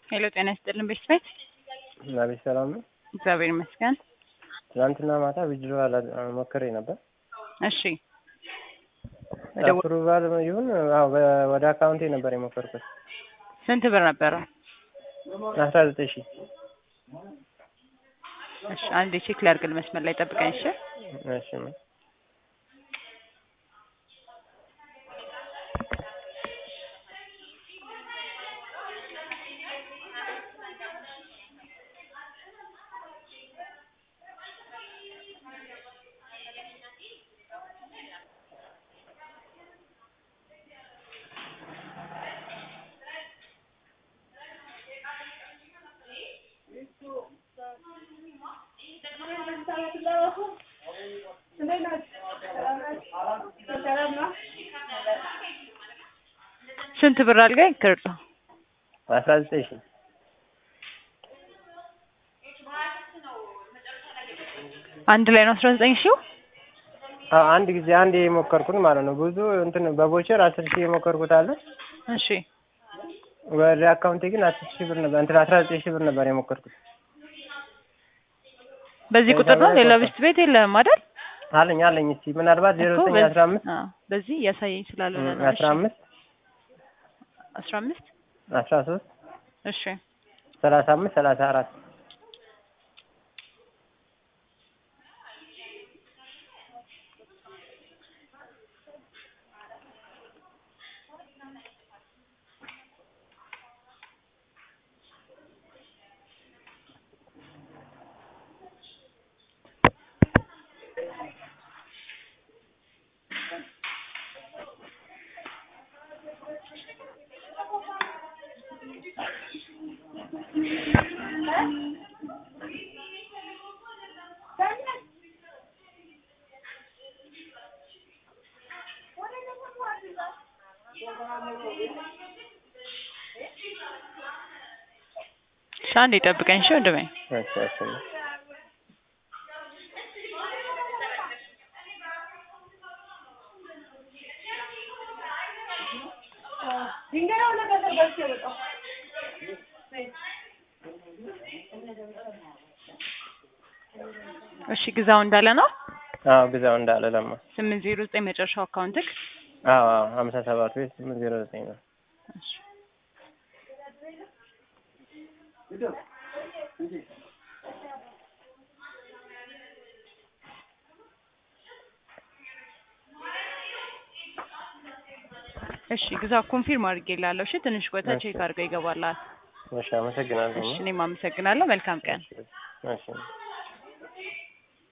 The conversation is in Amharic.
ሄሎ ጤና ይስጥልን ቤተሰብ አቤት ሰላም ነው። እግዚአብሔር ይመስገን። ትናንትና ማታ ቪዲዮ ሞክሬ ነበር። እሺ አፕሩቫል ይሁን አዎ፣ በ- ወደ አካውንቴ ነበር የሞከርኩት ስንት ብር ነበረ? አስራ ዘጠኝ ሺህ እሺ አንድ ቼክ ላድርግል መስመር ላይ ጠብቀኝ። እሺ እሺ ስንት ብር አልገኝ ክርጦ አስራ ዘጠኝ ሺህ አንድ ላይ ነው አስራ ዘጠኝ ሺው አዎ፣ አንድ ጊዜ አንድ የሞከርኩት ማለት ነው። ብዙ እንትን በቦቸር አስር ሺህ የሞከርኩት አለ። እሺ ወደ አካውንቴ ግን አስር ሺህ ብር ነበር እንትን አስራ ዘጠኝ ሺህ ብር ነበር የሞከርኩት። በዚህ ቁጥር ነው ሌላ ብስት ቤት የለህም አይደል? አለኝ አለኝ። እስኪ ምናልባት ዜሮ እኮ ዘጠኝ በዚህ- አስራ አምስት አዎ፣ በዚህ እያሳየኝ ስላልሆነ ነው። አስራ አምስት አስራ አምስት አስራ ሶስት እሺ ሰላሳ አምስት ሰላሳ አራት እሺ አንዴ ጠብቀኝ። እሺ ወንድሜ እሺ እሺ እሺ ግዛው እንዳለ ነው አዎ ግዛው እንዳለ ለማ ስምንት ዜሮ ዘጠኝ መጨረሻው አካውንትክ አዎ አዎ ሀምሳ ሰባት ቤት ስምንት ዜሮ ዘጠኝ ነው። እሺ እሺ ግዛው ኮንፊርም አድርጌልሃለሁ። እሺ ትንሽ ቆይታ እሺ። ቼክ አድርገው ይገባልሃል። እሺ አመሰግናለሁ። እሺ እኔም አመሰግናለሁ። መልካም ቀን። እሺ